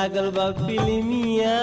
लागल बा फिल्मिया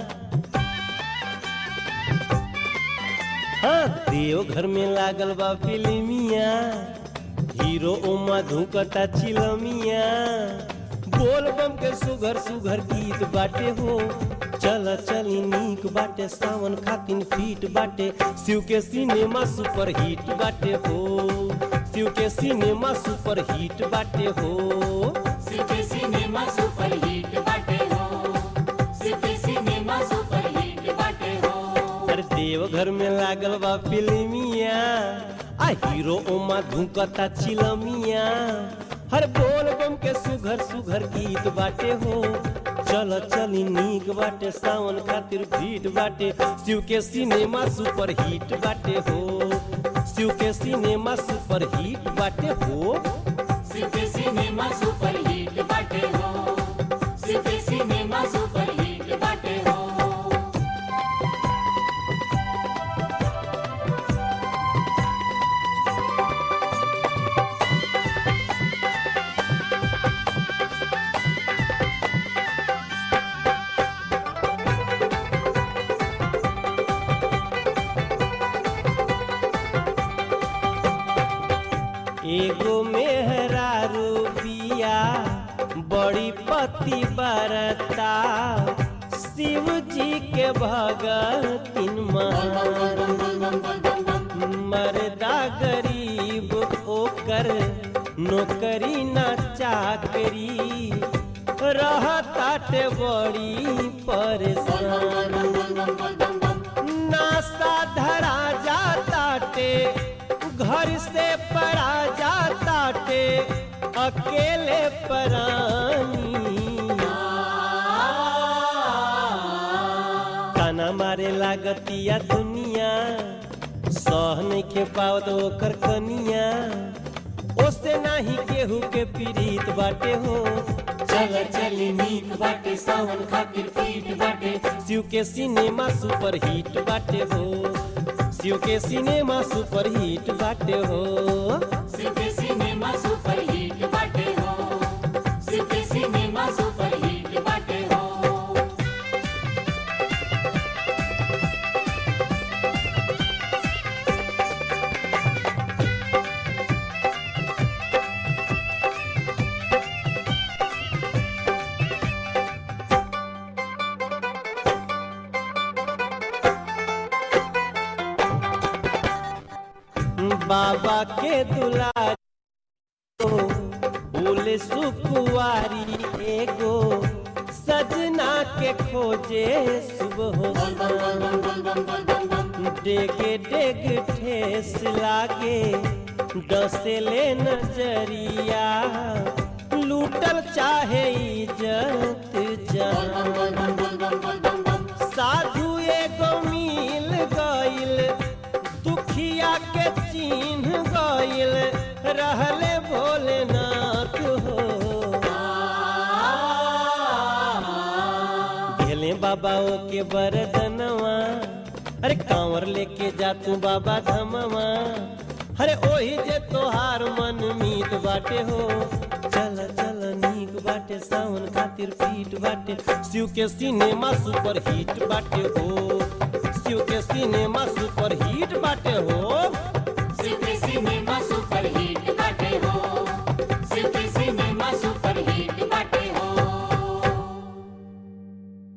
हाँ देव घर में लागल बा फिल्मिया हीरो ओमा धुकता चिलमिया बोल बम के सुघर सुघर गीत बाटे हो चल चली नीक बाटे सावन खातिन फीट बाटे शिव के सिनेमा सुपर हिट बाटे हो शिव के सिनेमा सुपर हिट बाटे हो सिटी सिनेमा सुपर हिट बाटे हो सिटी सिनेमा सुपर हिट बाटे हो अरे देवघर में लागल बा फिल्मिया आ हीरो ओमा धुकता चिलमिया हर बोल बम के सुघर सुघर गीत बाटे हो चल चली नीक बाटे सावन खातिर भीट बाटे शिव के सिनेमा सुपर हिट बाटे हो शिव के सिनेमा सुपर हिट बाटे हो सिटी सिनेमा सुपर हिट बाटे हो सिटी सिनेमा सुपर हिट बाटे हो एगो मेहरारू बिया बड़ी पति बरता शिव जी के भगतिन महान मर्दा गरीब ओकर नौकरी न चाकरी रहताटे बड़ी परेशान नासा धरा जाताटे घर से परा जाताटे अकेले परानी ताना मारे लागतिया दुनिया सह नइखे पावत ओकर कनिया ओसे नाही केहू के पीड़ित बाटे हो चल चली नीक बाटे सावन खातिर फीट बाटे शिव के सिनेमा सुपर हिट बाटे हो शिव के सिनेमा सुपर हिट बाटे हो सिटी सिनेमा सुपर हिट बाटे हो सिटी सिनेमा सुपर हिट बाटे हो बाबा के दुलारी बोले सुकुआरी एगो सजना के खोजे सुबह हो डेगे डेग ठेस लागे डसेले नजरिया लूटल चाहे इज्जत जान साधु एगो मिल गइल दुखिया के चिन्ह गइल रहले भोलेनाथ हो भेले बाबा के बरदनवा अरे कांवर लेके जा तू बाबा धमवा अरे ओही जे तोहार मन मीत बाटे हो चल चल नीक बाटे सावन खातिर पीट बाटे शिव के सिनेमा सुपर हिट बाटे हो शिव के सिनेमा सुपर हिट बाटे हो